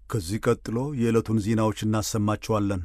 ከዚህ ቀጥሎ የዕለቱን ዜናዎች እናሰማችኋለን።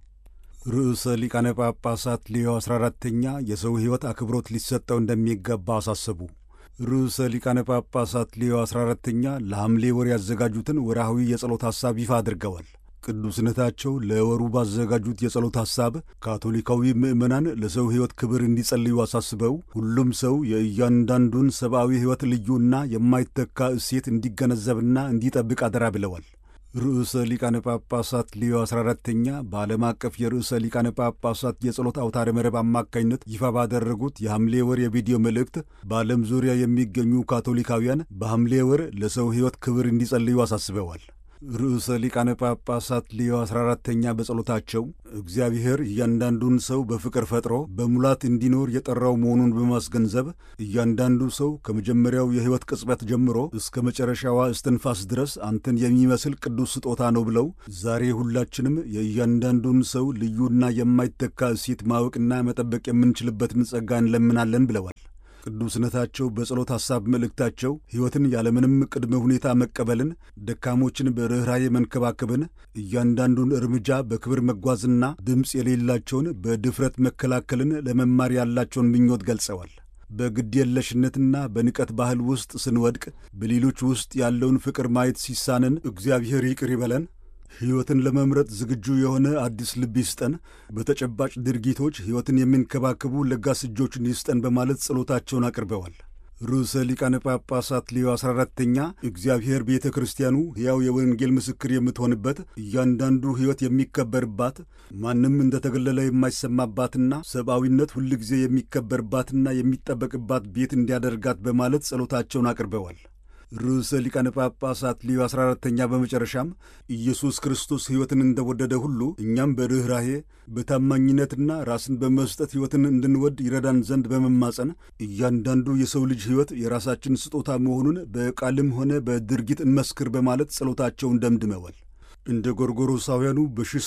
ርዕሰ ሊቃነ ጳጳሳት ሌዮ 14ተኛ የሰው ሕይወት አክብሮት ሊሰጠው እንደሚገባ አሳሰቡ። ርዕሰ ሊቃነ ጳጳሳት ሌዮ 14ተኛ ለሐምሌ ወር ያዘጋጁትን ወርሃዊ የጸሎት ሐሳብ ይፋ አድርገዋል። ቅዱስነታቸው ለወሩ ባዘጋጁት የጸሎት ሐሳብ ካቶሊካዊ ምዕመናን ለሰው ሕይወት ክብር እንዲጸልዩ አሳስበው ሁሉም ሰው የእያንዳንዱን ሰብአዊ ሕይወት ልዩና የማይተካ እሴት እንዲገነዘብና እንዲጠብቅ አደራ ብለዋል። ርዕሰ ሊቃነ ጳጳሳት ሊዮ 14ተኛ በዓለም አቀፍ የርዕሰ ሊቃነ ጳጳሳት የጸሎት አውታረ መረብ አማካኝነት ይፋ ባደረጉት የሐምሌ ወር የቪዲዮ መልእክት በዓለም ዙሪያ የሚገኙ ካቶሊካውያን በሐምሌ ወር ለሰው ሕይወት ክብር እንዲጸልዩ አሳስበዋል። ርዕሰ ሊቃነ ጳጳሳት ሊዮ 14ተኛ በጸሎታቸው እግዚአብሔር እያንዳንዱን ሰው በፍቅር ፈጥሮ በሙላት እንዲኖር የጠራው መሆኑን በማስገንዘብ እያንዳንዱ ሰው ከመጀመሪያው የሕይወት ቅጽበት ጀምሮ እስከ መጨረሻዋ እስትንፋስ ድረስ አንተን የሚመስል ቅዱስ ስጦታ ነው ብለው ዛሬ ሁላችንም የእያንዳንዱን ሰው ልዩና የማይተካ እሴት ማወቅና መጠበቅ የምንችልበትን ጸጋ እንለምናለን ብለዋል። ቅዱስነታቸው በጸሎት ሐሳብ መልእክታቸው ሕይወትን ያለምንም ቅድመ ሁኔታ መቀበልን፣ ደካሞችን በርኅራዬ መንከባከብን፣ እያንዳንዱን እርምጃ በክብር መጓዝና ድምፅ የሌላቸውን በድፍረት መከላከልን ለመማር ያላቸውን ምኞት ገልጸዋል። በግድየለሽነትና በንቀት ባህል ውስጥ ስንወድቅ በሌሎች ውስጥ ያለውን ፍቅር ማየት ሲሳንን እግዚአብሔር ይቅር ይበለን ሕይወትን ለመምረጥ ዝግጁ የሆነ አዲስ ልብ ይስጠን፣ በተጨባጭ ድርጊቶች ሕይወትን የሚንከባከቡ ለጋስ እጆችን ይስጠን በማለት ጸሎታቸውን አቅርበዋል። ርዕሰ ሊቃነ ጳጳሳት ሌዮ 14ተኛ እግዚአብሔር ቤተ ክርስቲያኑ ሕያው የወንጌል ምስክር የምትሆንበት እያንዳንዱ ሕይወት የሚከበርባት ማንም እንደተገለለ የማይሰማባትና ሰብአዊነት ሁልጊዜ የሚከበርባትና የሚጠበቅባት ቤት እንዲያደርጋት በማለት ጸሎታቸውን አቅርበዋል። ርዕሰ ሊቃነ ጳጳሳት ሊዮ 14ተኛ በመጨረሻም ኢየሱስ ክርስቶስ ሕይወትን እንደወደደ ሁሉ እኛም በርኅራሄ በታማኝነትና ራስን በመስጠት ሕይወትን እንድንወድ ይረዳን ዘንድ በመማጸን እያንዳንዱ የሰው ልጅ ሕይወት የራሳችን ስጦታ መሆኑን በቃልም ሆነ በድርጊት እንመስክር በማለት ጸሎታቸውን ደምድመዋል። እንደ ጎርጎሮሳውያኑ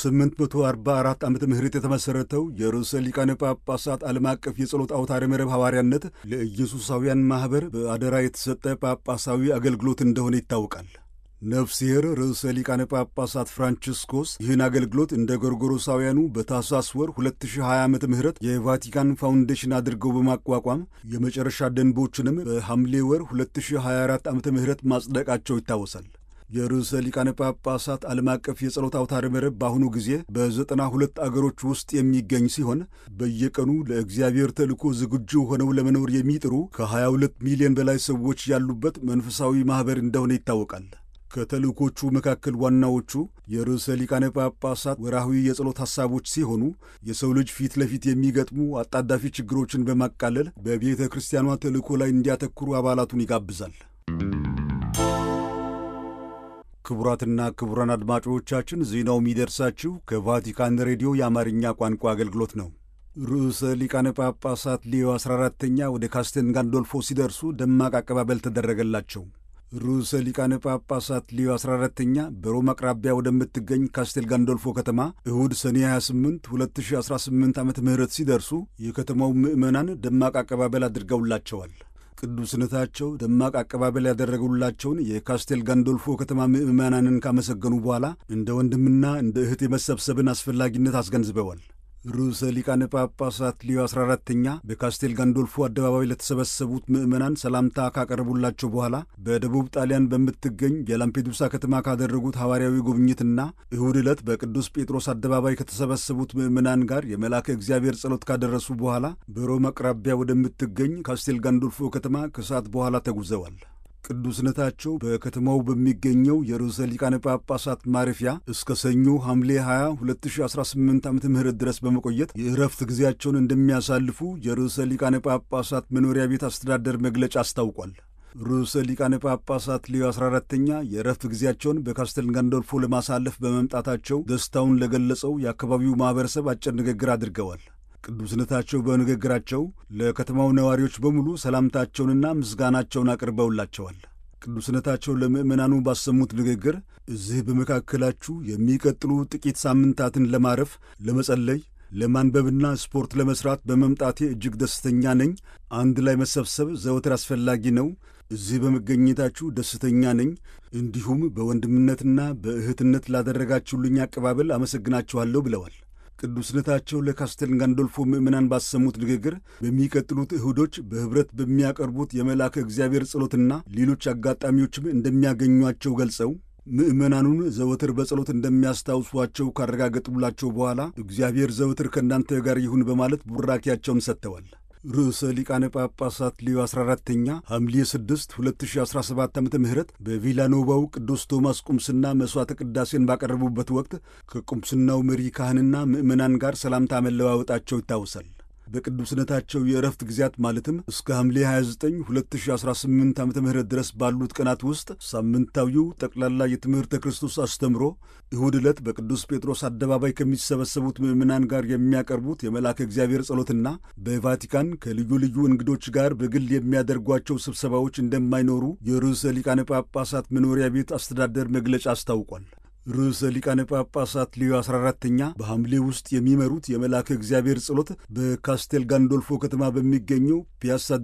በ1844 ዓመተ ምህረት የተመሠረተው የርዕሰ ሊቃነ ጳጳሳት ዓለም አቀፍ የጸሎት አውታረ መረብ ሐዋርያነት ለኢየሱሳውያን ማኅበር በአደራ የተሰጠ ጳጳሳዊ አገልግሎት እንደሆነ ይታወቃል። ነፍስሔር ርዕሰ ሊቃነ ጳጳሳት ፍራንቺስኮስ ይህን አገልግሎት እንደ ጎርጎሮሳውያኑ በታኅሳስ ወር 2020 ዓ ም የቫቲካን ፋውንዴሽን አድርገው በማቋቋም የመጨረሻ ደንቦችንም በሐምሌ ወር 2024 ዓ ም ማጽደቃቸው ይታወሳል። የርዕሰ ሊቃነ ጳጳሳት ዓለም አቀፍ የጸሎት አውታረ መረብ በአሁኑ ጊዜ በዘጠና ሁለት አገሮች ውስጥ የሚገኝ ሲሆን በየቀኑ ለእግዚአብሔር ተልእኮ ዝግጁ ሆነው ለመኖር የሚጥሩ ከ22 ሚሊዮን በላይ ሰዎች ያሉበት መንፈሳዊ ማኅበር እንደሆነ ይታወቃል። ከተልእኮቹ መካከል ዋናዎቹ የርዕሰ ሊቃነ ጳጳሳት ወርሃዊ የጸሎት ሐሳቦች ሲሆኑ የሰው ልጅ ፊት ለፊት የሚገጥሙ አጣዳፊ ችግሮችን በማቃለል በቤተ ክርስቲያኗ ተልእኮ ላይ እንዲያተኩሩ አባላቱን ይጋብዛል። ክቡራትና ክቡራን አድማጮቻችን ዜናው የሚደርሳችሁ ከቫቲካን ሬዲዮ የአማርኛ ቋንቋ አገልግሎት ነው። ርዕሰ ሊቃነ ጳጳሳት ሊዮ 14ተኛ ወደ ካስቴል ጋንዶልፎ ሲደርሱ ደማቅ አቀባበል ተደረገላቸው። ርዕሰ ሊቃነ ጳጳሳት ሊዮ 14ተኛ በሮም አቅራቢያ ወደምትገኝ ካስቴል ጋንዶልፎ ከተማ እሁድ ሰኔ 28 2018 ዓ ም ሲደርሱ የከተማው ምዕመናን ደማቅ አቀባበል አድርገውላቸዋል። ቅዱስነታቸው ደማቅ አቀባበል ያደረጉላቸውን የካስቴል ጋንዶልፎ ከተማ ምዕመናንን ካመሰገኑ በኋላ እንደ ወንድምና እንደ እህት የመሰብሰብን አስፈላጊነት አስገንዝበዋል። ርዕሰ ሊቃነ ጳጳሳት ሊዮ 14ተኛ በካስቴል ጋንዶልፎ አደባባይ ለተሰበሰቡት ምዕመናን ሰላምታ ካቀረቡላቸው በኋላ በደቡብ ጣሊያን በምትገኝ የላምፔዱሳ ከተማ ካደረጉት ሐዋርያዊ ጉብኝትና እሁድ ዕለት በቅዱስ ጴጥሮስ አደባባይ ከተሰበሰቡት ምዕመናን ጋር የመልአከ እግዚአብሔር ጸሎት ካደረሱ በኋላ በሮም አቅራቢያ ወደምትገኝ ካስቴል ጋንዶልፎ ከተማ ከሰዓት በኋላ ተጉዘዋል። ቅዱስነታቸው በከተማው በሚገኘው የርዕሰ ሊቃነ ጳጳሳት ማረፊያ እስከ ሰኞ ሐምሌ 20 2018 ዓ ም ድረስ በመቆየት የእረፍት ጊዜያቸውን እንደሚያሳልፉ የርዕሰ ሊቃነ ጳጳሳት መኖሪያ ቤት አስተዳደር መግለጫ አስታውቋል። ርዕሰ ሊቃነ ጳጳሳት ሊዮ 14ተኛ የእረፍት ጊዜያቸውን በካስተል ጋንዶልፎ ለማሳለፍ በመምጣታቸው ደስታውን ለገለጸው የአካባቢው ማኅበረሰብ አጭር ንግግር አድርገዋል። ቅዱስነታቸው በንግግራቸው ለከተማው ነዋሪዎች በሙሉ ሰላምታቸውንና ምስጋናቸውን አቅርበውላቸዋል። ቅዱስነታቸው ለምዕመናኑ ባሰሙት ንግግር እዚህ በመካከላችሁ የሚቀጥሉ ጥቂት ሳምንታትን ለማረፍ፣ ለመጸለይ፣ ለማንበብና ስፖርት ለመስራት በመምጣቴ እጅግ ደስተኛ ነኝ። አንድ ላይ መሰብሰብ ዘወትር አስፈላጊ ነው። እዚህ በመገኘታችሁ ደስተኛ ነኝ። እንዲሁም በወንድምነትና በእህትነት ላደረጋችሁልኝ አቀባበል አመሰግናችኋለሁ ብለዋል። ቅዱስነታቸው ለካስቴል ጋንዶልፎ ምዕመናን ባሰሙት ንግግር በሚቀጥሉት እሁዶች በኅብረት በሚያቀርቡት የመልአከ እግዚአብሔር ጸሎትና ሌሎች አጋጣሚዎችም እንደሚያገኟቸው ገልጸው ምዕመናኑን ዘወትር በጸሎት እንደሚያስታውሷቸው ካረጋገጡላቸው በኋላ እግዚአብሔር ዘወትር ከእናንተ ጋር ይሁን በማለት ቡራኪያቸውን ሰጥተዋል። ርዕሰ ሊቃነ ጳጳሳት ሊዮ 14ተኛ ሐምሌ 6 2017 ዓ ም በቪላኖቫው ቅዱስ ቶማስ ቁምስና መሥዋዕተ ቅዳሴን ባቀረቡበት ወቅት ከቁምስናው መሪ ካህንና ምዕመናን ጋር ሰላምታ መለዋወጣቸው ይታወሳል። በቅዱስነታቸው የእረፍት ጊዜያት ማለትም እስከ ሐምሌ 29 2018 ዓ ም ድረስ ባሉት ቀናት ውስጥ ሳምንታዊው ጠቅላላ የትምህርተ ክርስቶስ አስተምሮ እሁድ ዕለት በቅዱስ ጴጥሮስ አደባባይ ከሚሰበሰቡት ምዕመናን ጋር የሚያቀርቡት የመልአከ እግዚአብሔር ጸሎትና በቫቲካን ከልዩ ልዩ እንግዶች ጋር በግል የሚያደርጓቸው ስብሰባዎች እንደማይኖሩ የርዕሰ ሊቃነ ጳጳሳት መኖሪያ ቤት አስተዳደር መግለጫ አስታውቋል። ርዕሰ ሊቃነ ጳጳሳት ሊዮ 14ተኛ በሐምሌ ውስጥ የሚመሩት የመልአከ እግዚአብሔር ጸሎት በካስቴል ጋንዶልፎ ከተማ በሚገኘው ፒያሳ